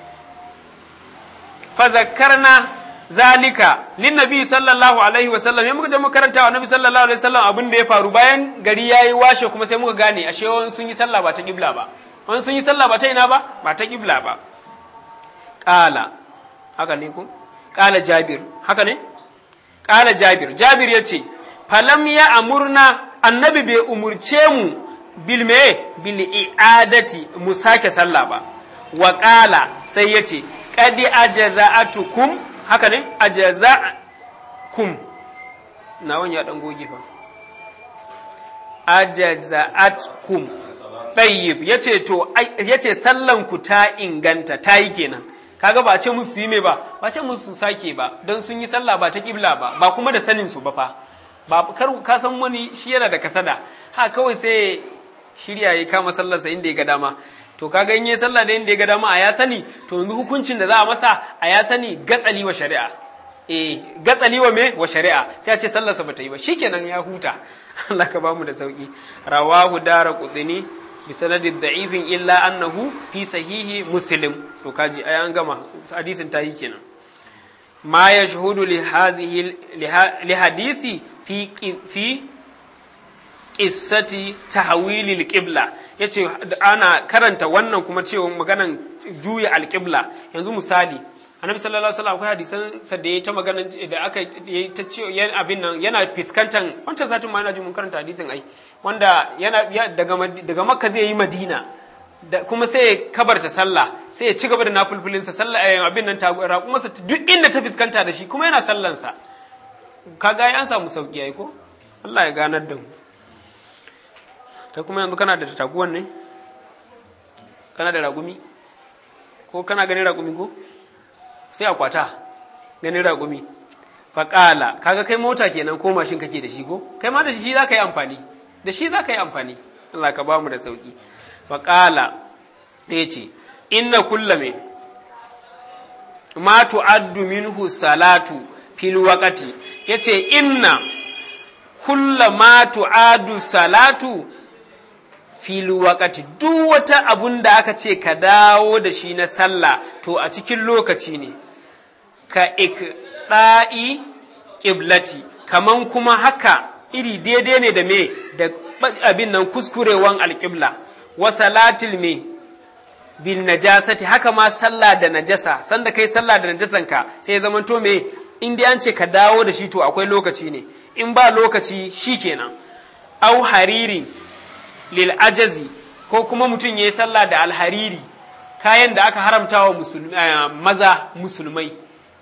Speaker 1: fa zakkarna zalika lin nabi sallallahu alaihi wasallam ya muka je muka karanta wa nabi sallallahu alaihi wasallam abin da ya faru bayan gari yayi washe kuma sai muka gane ashe wani sun yi sallah ba ta kibla ba wani sun yi sallah ba ta ina ba ba ta kibla ba qala haka ne ko qala jabir haka ne qala jabir jabir yace falam ya amurna annabi bai umurce mu bil me bil i'adati mu sake sallah ba wa qala sai yace qad ajaza'atukum haka ne a jaza'kum na wani ya ɗan goge fa a jaza'atkum ɗayyib ya ce to ya ce sallanku ta inganta ta yi kenan kaga ba ce musu yi me ba ba ce musu sake ba don sun yi sallah ba ta kibla ba ba kuma da sanin su ba fa ba kar ka san wani shi yana da kasada ha kawai sai shirya ya kama sallarsa inda ya ga dama to kaga in yi sallah da inda ya ga dama a ya sani to yanzu hukuncin da za a masa a ya sani gatsali wa shari'a eh gatsali wa me wa shari'a sai a ce sallarsa bata yi ba shikenan ya huta Allah ka bamu da sauki rawahu dara qudni bi sanadin da'ifin illa annahu fi sahihi muslim to kaji ai an gama hadisin ta yi kenan ma yashhudu li hadhihi li hadisi fi fi qissati tahwilil qibla yace ana karanta wannan kuma cewa maganan juya alqibla yanzu misali annabi sallallahu alaihi wasallam akwai hadisan sa da yayi ta maganan da aka yayi ta ce yan abin nan yana fiskantan wancan satin ma ina ji mun karanta hadisin ai wanda yana daga daga makka zai yi madina da kuma sai ya kabarta sallah sai ya ci gaba da nafulfulin sa sallah abin nan ta kuma sa duk inda ta fiskanta da shi kuma yana sallan sa kaga ai an samu sauki ai ko Allah ya ganar da mu ta kuma yanzu kana da taguwan ne kana da ragumi ko kana ganin ragumi ko sai a kwata ganin ragumi faƙala kaga kai mota kenan ko mashin kake da shi ko kai ma da shi za ka yi amfani da shi za ka yi amfani Allah ka ba mu da sauƙi faƙala ya ce inna kulla me ma tu'addu minhu salatu fil waqti yace inna kulla ma tu'addu salatu fil waqti duk wata abun da aka ce ka dawo da shi na sallah to a cikin lokaci ne ka ikda'i qiblati kaman kuma haka iri daidai ne da me da abin nan kuskurewan alƙibla wa salatil me bil najasati haka ma sallah da najasa sanda kai sallah da najasanka sai ya zamanto me in dai an ce ka dawo da shi to akwai lokaci ne in ba lokaci shikenan au hariri lil ajazi ko kuma mutum yayi sallah da alhariri kayan da aka haramta wa maza musulmai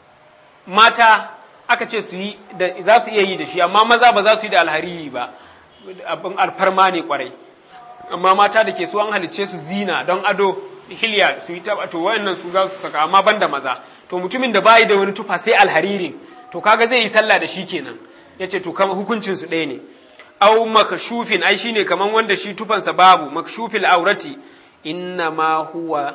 Speaker 1: mata aka ce su yi da za su iya yi da shi amma maza ba za su yi da alhariri ba abin alfarma ne kwarai amma mata da ke su an halicce su zina don ado hilya su yi taba to wayannan su za su saka amma banda maza to mutumin da bayi da wani tufa sai alharirin to kaga zai yi sallah da shi kenan yace to kama hukuncin su ɗaya ne au makshufin ai shine kaman wanda shi tufansa babu makshufil aurati inna ma huwa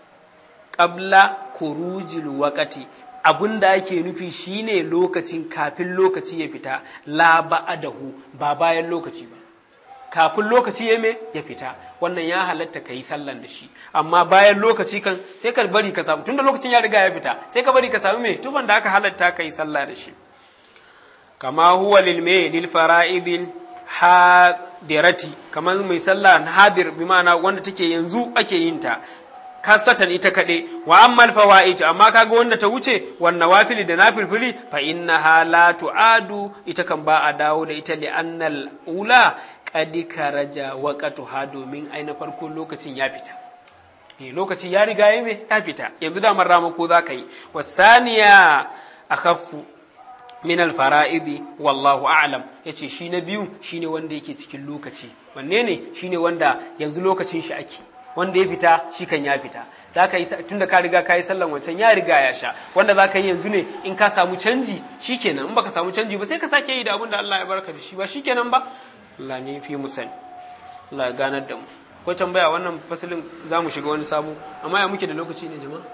Speaker 1: qabla kurujil waqati abun da ake nufi shine lokacin kafin lokaci ya fita la ba'adahu ba bayan lokaci ba kafin lokaci ya me ya fita wannan ya halatta ka yi sallan da shi amma bayan lokaci kan sai ka bari ka samu tunda lokacin ya riga ya fita sai ka bari ka samu me tufan da aka halatta ka yi sallah da shi kama huwa lil me lil fara'idil hadirati kamar mai sallah hadir bi ma'ana wanda take yanzu ake yin ta kasatan ita kaɗe wa ammal fawaid amma kaga wanda ta wuce wan nawafili da nafilfili fa innaha la tu'adu ita kan ba a dawo da ita li annal ula qad karaja waqtuha domin ai na farko lokacin ya fita eh lokaci ya riga ya me ya fita yanzu da marrama ko za ka yi wasaniya akhaffu min alfara'idi wallahu a'lam yace shi na biyu shine wanda yake cikin lokaci wanne ne shine wanda yanzu lokacin shi ake wanda ya fita shi kan ya fita za ka yi tunda ka riga ka yi sallan wancan ya riga ya sha wanda za ka yi yanzu ne in ka samu canji shikenan in baka samu canji ba sai ka sake yi da abin da Allah ya barka da shi ba shikenan ba Allah ne fi mu sani Allah ya ganar da mu akwai tambaya wannan fasalin za mu shiga wani sabo amma ya muke da lokaci ne jama'a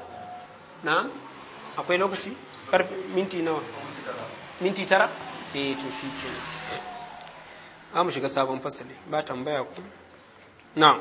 Speaker 1: na akwai lokaci karfe minti nawa minti tara eh to shi kenan za mu shiga sabon fasali ba tambaya ku na'am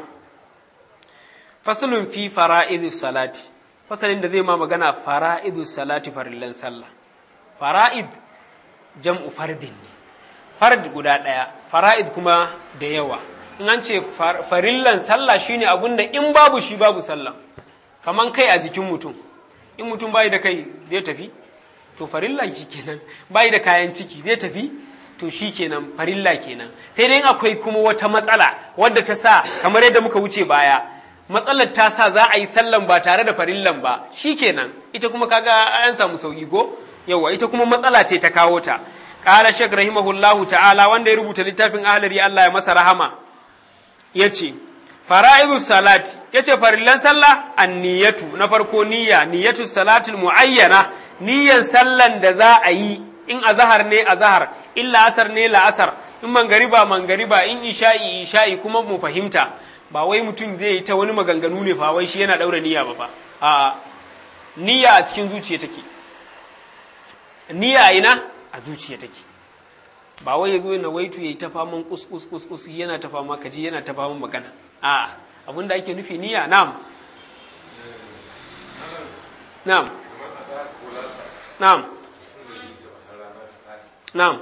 Speaker 1: fasalun fi fara'idu salati fasalin da zai ma magana fara'idu salati farillan sallah fara'id jam'u fardin ne fard guda ɗaya fara'id kuma da yawa in an ce farillan sallah shine abun da in babu shi babu sallah kaman kai a jikin mutum in mutum bai da kai zai tafi to farilla shi kenan bai da kayan ciki zai tafi to shi kenan farilla kenan sai dai akwai kuma wata matsala wadda ta sa kamar yadda muka wuce baya matsalar ta sa za a yi sallan ba tare da farillan ba shi kenan ita kuma kaga an samu sauki ko yawa ita kuma matsala ce ta kawo ta qala shek rahimahullahu ta'ala wanda ya rubuta littafin ahlari Allah ya masa rahama yace fara'idu salati yace farillan sallah anniyatu na farko niyya niyyatu salatul muayyana niyyan sallan da za a yi in azahar ne azahar in la'asar ne la'asar in mangariba mangariba in isha'i isha'i kuma mu fahimta ba wai mutum zai yi ta wani maganganu ne fa wai shi yana daura niyya ba fa a niyya a cikin zuciya take niyya ina a zuciya take ba wai ya zo yana waitu ya yi ta faman kus kus kus kus yana ta fama kaji yana ta faman magana a abinda ake nufi niyya na'am na'am na'am na'am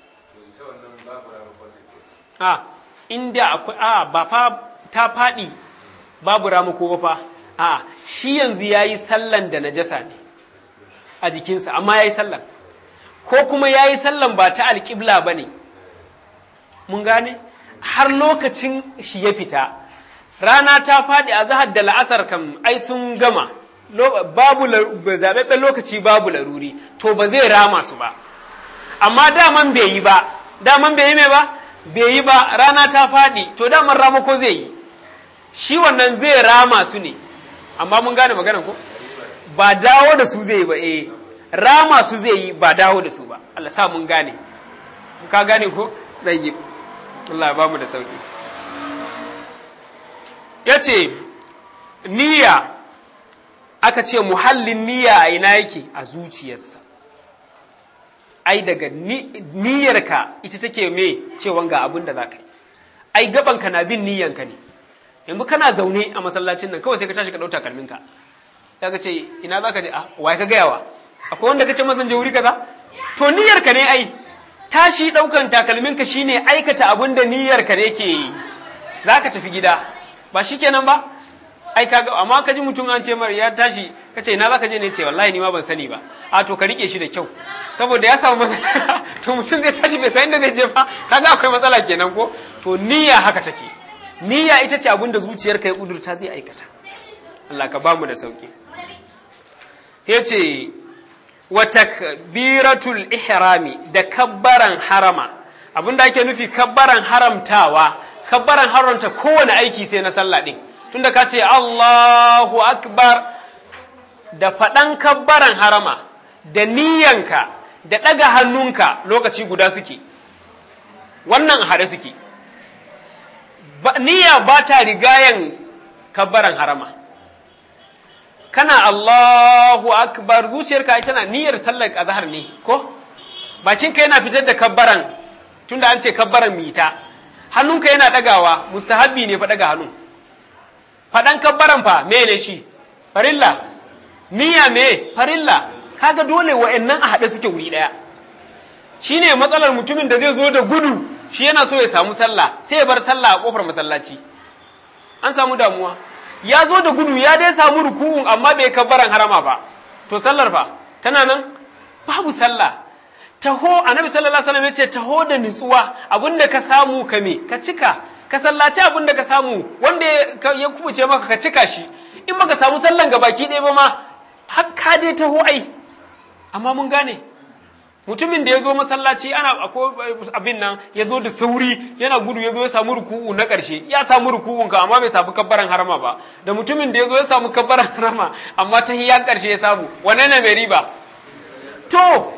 Speaker 1: a inda akwai a ba fa ta faɗi babu ramako ba fa a shi yanzu ya yi sallan da najasa ne a jikinsa amma ya yi sallan ko kuma ya yi sallan ba ta alƙibla ba ne mun gane har lokacin shi ya fita rana ta faɗi a zahar da la'asar kam ai sun gama babu zaɓaɓɓen lokaci babu laruri to ba zai rama su ba amma daman bai yi ba daman bai yi mai ba bai yi ba rana ta faɗi to daman ramako zai yi shi wannan zai rama su ne amma mun gane magana ko ba dawo da su zai yi ba eh rama su zai yi ba dawo da su ba Allah sa mun gane ka gane ko zai yi Allah ba mu da sauki yace niyya aka ce muhallin niyya a ina yake a zuciyarsa ai daga niyyarka ita take me cewa ga abin da za ka yi ai gabanka na bin niyyanka ne yanzu kana zaune a masallacin nan kawai sai ka tashi ka ɗauta kalminka sai ka ce ina za ka je a wai ka gayawa akwai wanda ka ce masan je wuri kaza to niyyarka ne ai tashi ɗaukan takalminka shine aikata abin da niyyarka ne ke yi za ka tafi gida ba shi kenan ba ai kaga amma ka ji mutum an ce mar ya tashi ka ce ina za ka je ne ce wallahi ni ma ban sani ba a to ka rike shi da kyau saboda ya samu matsala to mutum zai tashi bai san inda zai je ba kaga akwai matsala kenan ko to niyya haka take niyya ita ce abin da zuciyarka ya kudurta zai aikata Allah ka bamu da sauki yace wa takbiratul ihrami da kabbaran harama abinda ake nufi kabbaran haramtawa kabbaran haramta kowane aiki sai na sallah din tunda ka ce Allahu akbar da faɗan kabbaran harama da niyyanka da ɗaga hannunka lokaci guda suke wannan haɗe suke niyya ba ta rigayen kabbaran harama kana Allahu akbar zuciyarka tana niyyar sallar azhar ne ko bakinka yana fitar da kabbaran tunda an ce kabbaran mita hannunka yana ɗagawa mustahabbi ne fa ɗaga hannu faɗan kabbaran fa me ne shi farilla niyya me farilla kaga dole wa'annan a haɗe suke wuri ɗaya shine matsalar mutumin da zai zo da gudu shi yana so ya samu sallah sai ya bar sallah a kofar masallaci an samu damuwa ya zo da gudu ya dai samu ruku'un amma bai kabbaran harama ba to sallar fa tana nan babu sallah taho annabi sallallahu alaihi wasallam yace taho da nutsuwa abinda ka samu ka me ka cika ka sallaci abinda ka samu wanda ya kubuce maka ka cika shi in baka samu sallan ga baki ɗaya ba ma har ka dai taho ai amma mun gane mutumin da ya zo masallaci ana abin nan ya zo da sauri yana gudu ya zo ya samu ruku'u na ƙarshe ya samu ruku'un ka amma bai samu kabbaran harama ba da mutumin da ya zo ya samu kabbaran harama amma ta hiyan ƙarshe ya samu wane ne mai riba to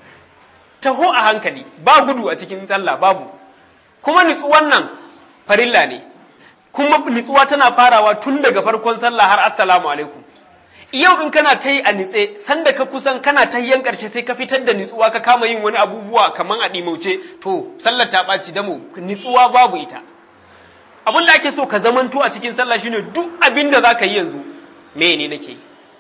Speaker 1: taho a hankali ba gudu a cikin sallah babu kuma nutsuwan nan farilla ne kuma nutsuwa tana farawa tun daga farkon sallah har assalamu alaikum yau in kana ta yi a nitse sanda ka kusan kana ta yan ƙarshe sai ka fitar da nitsuwa ka kama yin wani abubuwa kaman a ɗimauce to sallar ta ɓaci damo nitsuwa babu ita abin da ake so ka zamanto a cikin sallah shine duk abin da za ka yi yanzu me ne nake yi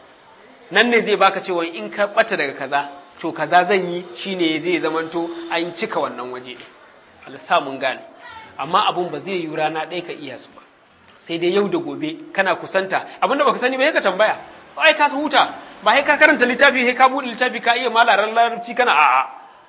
Speaker 1: nan ne zai baka cewa in ka ɓata daga kaza to kaza zan yi shine zai zamanto an cika wannan waje Allah sa mun gane amma abun ba zai yi rana ɗaya ka iya su ba sai dai yau da gobe kana kusanta abinda baka sani ba sai ka tambaya ai ka huta ba sai ka karanta littafi sai ka bude littafi ka iya malaran larabci kana a'a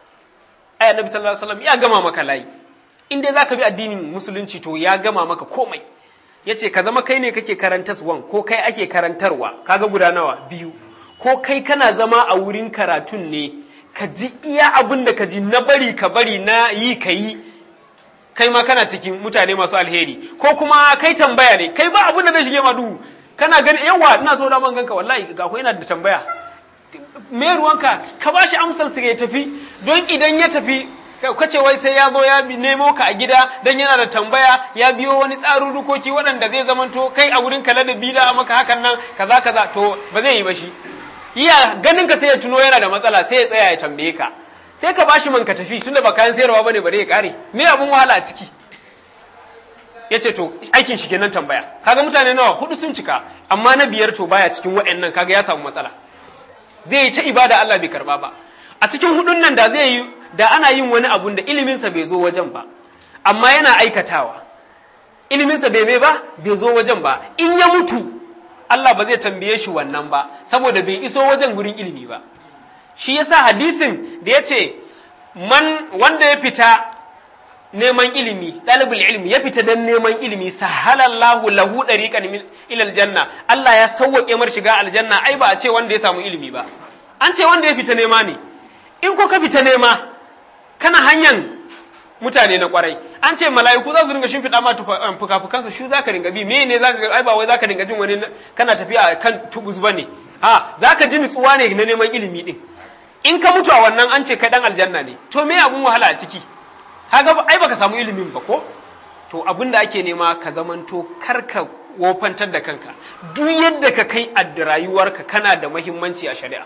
Speaker 1: ai annabi sallallahu alaihi wasallam ya gama maka layi in dai zaka bi addinin musulunci to ya gama maka komai yace ka zama kai ne kake karantaswan ko kai ake karantarwa kaga guda nawa biyu ko kai kana zama a wurin karatun ne ka ji iya abin da ka ji na bari ka bari na yi ka yi kai ma kana cikin mutane masu alheri ko kuma kai tambaya ne kai ba abin da zai shige ma duhu kana gani yawa ina so da man ganka wallahi ga ko ina da tambaya me ruwanka ka bashi amsar sa ya tafi don idan ya tafi kace wai sai ya zo ya nemo ka a gida dan yana da tambaya ya biyo wani tsarin rukoki waɗanda zai zamanto kai a wurin kala da bida a maka hakan nan kaza kaza to ba zai yi ba shi iya ganin ka sai ya tuno yana da matsala sai ya tsaya ya tambaye ka sai ka bashi man ka tafi tunda ba kayan sayarwa bane bare ya kare me abun wahala a ciki ya ce to aikin shi kenan tambaya kaga mutane nawa hudu sun cika amma na biyar to baya cikin wa'annan kaga ya samu matsala zai yi ta ibada Allah bai karba ba a cikin hudun nan da zai yi da ana yin wani abun da iliminsa bai zo wajen ba amma yana aikatawa iliminsa bai mai ba bai zo wajen ba in ya mutu Allah ba zai tambaye shi wannan ba saboda bai iso wajen gurin ilimi ba shi yasa hadisin da ya ce man wanda ya fita neman ilimi ɗalibul ilimi ya fita don neman ilimi sahalallahu lahu ɗariƙan ilal janna Allah ya sauwaƙe mar shiga aljanna ai ba a ce wanda ya samu ilimi ba an ce wanda ya fita nema ne in ko ka fita nema kana hanyar mutane na kwarai an ce mala'iku za su ringa shimfiɗa ma fuka-fukansu shu za ka ringa bi me ne za ka ai ba wai za ka ringa jin wani kana tafiya kan tubus ba ne ha za ka ji nutsuwa ne na neman ilimi din in ka mutu a wannan an ce kai dan aljanna ne to me abun wahala a ciki kaga ai baka samu ilimin ba ko to abin da ake nema ka zamanto karka wofantar da kanka duk yadda ka kai a rayuwarka kana da mahimmanci a shari'a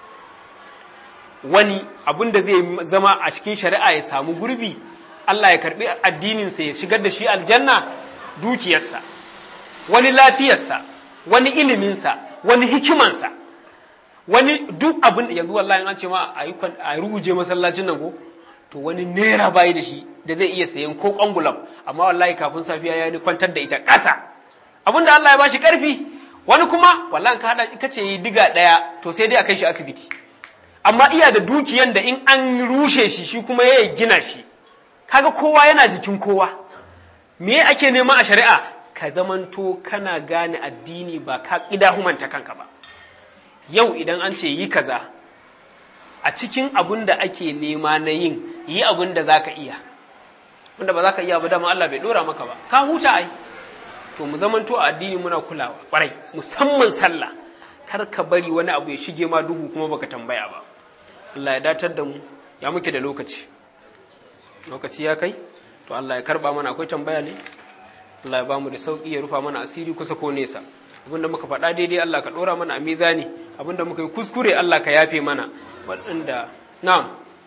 Speaker 1: wani abin da zai zama a cikin shari'a ya samu gurbi Allah ya karbi addininsa ya shigar da shi aljanna dukiyarsa wani lafiyarsa wani iliminsa wani hikimansa wani duk abin yanzu wallahi an ce ma a ruguje masallacin nan ko to wani naira bayi da shi da zai iya sayan ko kwangulab amma wallahi kafin safiya ya ni kwantar da ita ƙasa abin da Allah ya bashi ƙarfi wani kuma wallahi ka hada kace yi diga ɗaya to sai dai a kai shi asibiti amma iya da dukiyan da in an rushe shi shi kuma ya gina shi kaga kowa yana jikin kowa me ake nema a shari'a ka zamanto kana gane addini ba ka humanta kanka ba yau idan an ce yi kaza a cikin abun da ake nema na yin yi abun da za ka iya wanda ba za ka iya ba dama Allah bai dora maka ba ka huta ai to mu zamanto a addini muna kulawa kwarai musamman sallah kar ka bari wani abu ya shige ma duhu kuma baka tambaya ba Allah ya datar da mu ya muke da lokaci lokaci ya kai to Allah ya karba mana akwai tambaya ne Allah ya bamu da sauki ya rufa mana asiri kusa ko nesa abinda muka faɗa daidai Allah ka ɗora mana a mizani abinda muka yi kuskure Allah ka yafe mana waɗanda na'am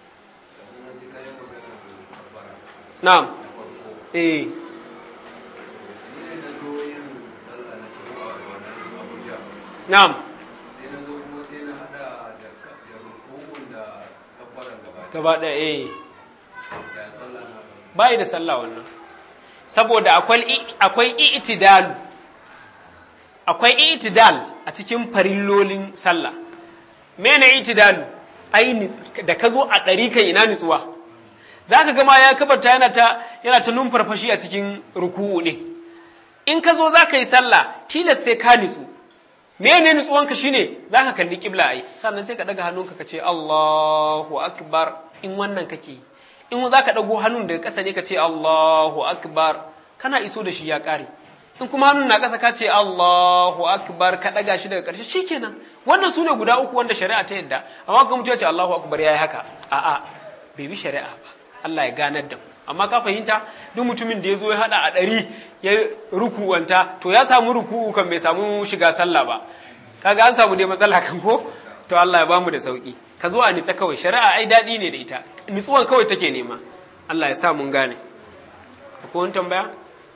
Speaker 1: na'am eh na'am gaba ɗaya eh bai da sallah wannan saboda akwai i'tidalu akwai itidal a cikin farillolin sallah mene itidalu ai da ka zo a ɗari kan ina nutsuwa za ka gama ya kabarta yana ta yana ta numfarfashi a cikin ruku'u ne in ka zo za ka yi sallah tilas sai ka nutsu mene nutsuwanka shine za ka kalli kibla ai sannan sai ka ɗaga hannunka ka ce Allahu akbar in wannan kake yi in za ka ɗago hannun daga ƙasa ne ka ce Allahu akbar kana iso da shi ya ƙare in kuma hannun na ƙasa ka ce Allahu akbar ka ɗaga shi daga ƙarshe shikenan wannan su ne guda uku wanda shari'a ta yadda amma ga mutum ya ce Allahu akbar ya yi haka a'a bai bi shari'a ba Allah ya ganar da mu amma ka fahimta duk mutumin da ya zo ya haɗa a ɗari ya rukuwanta to ya samu ruku'u kan bai samu shiga sallah ba kaga an samu dai matsala kan ko to Allah ya bamu da sauki ka zo a nitsa kawai shari'a ai daɗi ne da ita nitsuwan kawai take nema Allah ya sa mun gane akwai wani tambaya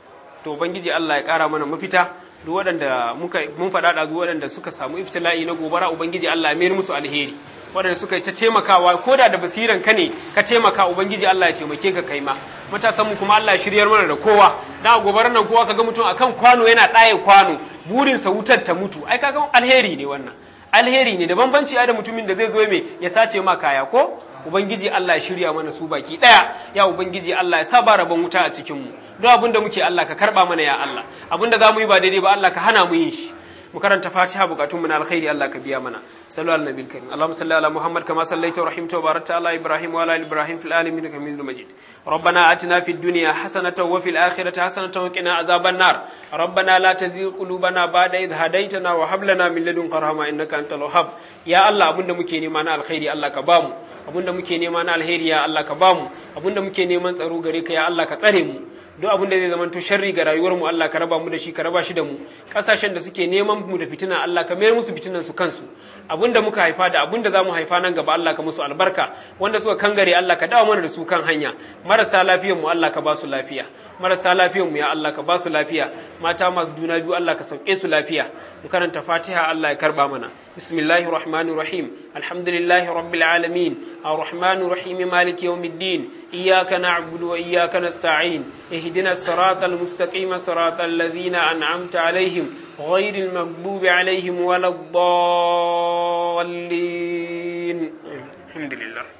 Speaker 1: to ubangiji Allah ya kara mana mafita duk waɗanda muka mun faɗa da waɗanda suka samu iftila'i na gobara ubangiji Allah ya mayar musu alheri waɗanda suka yi ta taimakawa ko da da basiran ka ne ka taimaka ubangiji Allah ya taimake ka kai ma matasan mu kuma Allah ya shiryar mana da kowa da gobarar nan kowa kaga mutum akan kwano yana ɗaye kwano burinsa wutar ta mutu ai kaga alheri ne wannan alheri ne da bambanci da mutumin da zai zo mai ya sace ma kaya ko ubangiji Allah ya shirya mana su baki daya ya ubangiji Allah ya sa ba rabon wuta a cikin mu duk abin da muke Allah ka karba mana ya Allah abin da zamu yi ba daidai ba Allah ka hana mu yin shi mu karanta Fatiha bukatun mu na alkhairi Allah ka biya mana sallu ala nabiyil karim Allahumma salli ala Muhammad kama sallaita wa rahimta wa barakta ala Ibrahim wa ala ali Ibrahim fil alamin innaka Hamidum Majid ربنا آتنا في الدنيا حسنة وفي الآخرة حسنة وقنا عذاب النار ربنا لا تزغ قلوبنا بعد إذ هديتنا وهب لنا من لدنك رحمة إنك أنت الوهاب يا الله أبونا muke nema na alkhairi Allah ka bamu abinda muke nema na alheri ya Allah ka bamu abinda muke neman tsaro gare ka ya Allah ka tsare mu duk abin da zai zama to sharri ga rayuwar mu Allah ka raba mu da shi ka raba shi da mu kasashen da suke neman mu da fitina Allah ka mayar musu fitinan su kansu abin da muka haifa da abin da zamu haifa nan gaba Allah ka musu albarka wanda suka kangare Allah ka dawo mana da su kan hanya marasa lafiyar mu Allah ka ba su lafiya marasa lafiyar mu ya Allah ka ba su lafiya mata masu juna biyu Allah ka sauke su lafiya mu karanta Fatiha Allah ya karba mana bismillahir rahmanir rahim alhamdulillahi rabbil alamin arrahmanir rahim maliki yawmiddin iyyaka na'budu wa iyyaka nasta'in اهدنا الصراط المستقيم صراط الذين أنعمت عليهم غير المغضوب عليهم ولا الضالين الحمد لله